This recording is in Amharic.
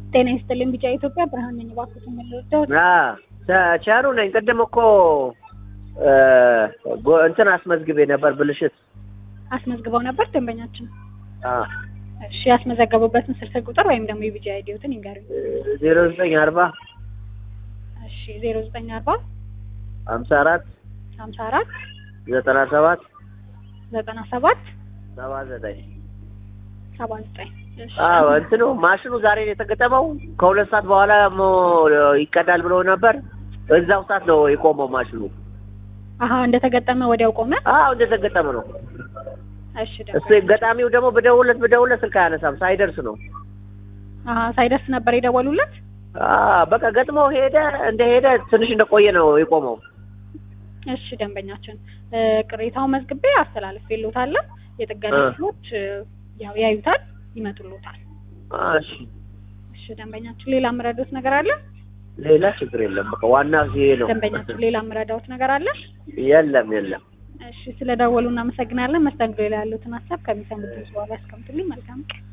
ጤና ይስጥልኝ ቢጫ ኢትዮጵያ ብርሃን ነኝ። እባክዎት የምንወደው ቸሩ ነኝ። ቅድም እኮ እ ጎ- እንትን አስመዝግቤ ነበር ብልሽት። አስመዝግበው ነበር ደንበኛችን። አ እሺ ያስመዘገቡበትን ስልክ ቁጥር ወይም ደግሞ የቢጫ አይዲዎትን ይንገሩኝ። ዜሮ ዘጠኝ አርባ እሺ ዜሮ ዘጠኝ አርባ ሀምሳ አራት ሀምሳ አራት ዘጠና ሰባት ዘጠና ሰባት ሰባ ዘጠኝ ሰባ ዘጠኝ እሺ አዎ እንትኑ ማሽኑ ዛሬ ነው የተገጠመው። ከሁለት ሰዓት በኋላ ሞ- ይቀዳል ብሎ ነበር። እዛው ሰዓት ነው የቆመው ማሽኑ። አሀ እንደተገጠመ ወዲያው ቆመ። አዎ እንደተገጠመ ነው። እሺ እሱ ደንበኛ ገጣሚው ደግሞ ብደውለት ብደውለት ስልክ አያነሳም። ሳይደርስ ነው አሀ ሳይደርስ ነበር የደወሉለት። አዎ በቃ ገጥሞ ሄደ። እንደሄደ ትንሽ እንደቆየ ነው የቆመው። እሺ ደንበኛችን እ ቅሬታው መዝግቤ አስተላልፌልዎታለሁ። የጥገና እ። ክፍሎች እ፣ ያው ያዩታል፣ ይመጡልዎታል። እሺ እሺ ደንበኛችን ሌላ የምረዳዎት ነገር አለ? ሌላ ችግር የለም። በቃ ዋና ይሄ ነው። ደንበኛችን ሌላ የምረዳዎት ነገር አለ? የለም የለም። እሺ ስለደወሉ እናመሰግናለን። መስተንግዶ ላይ ያሉትን ሀሳብ ከሚሰሙት በኋላ ያስቀምጡልኝ። መልካም ቀን።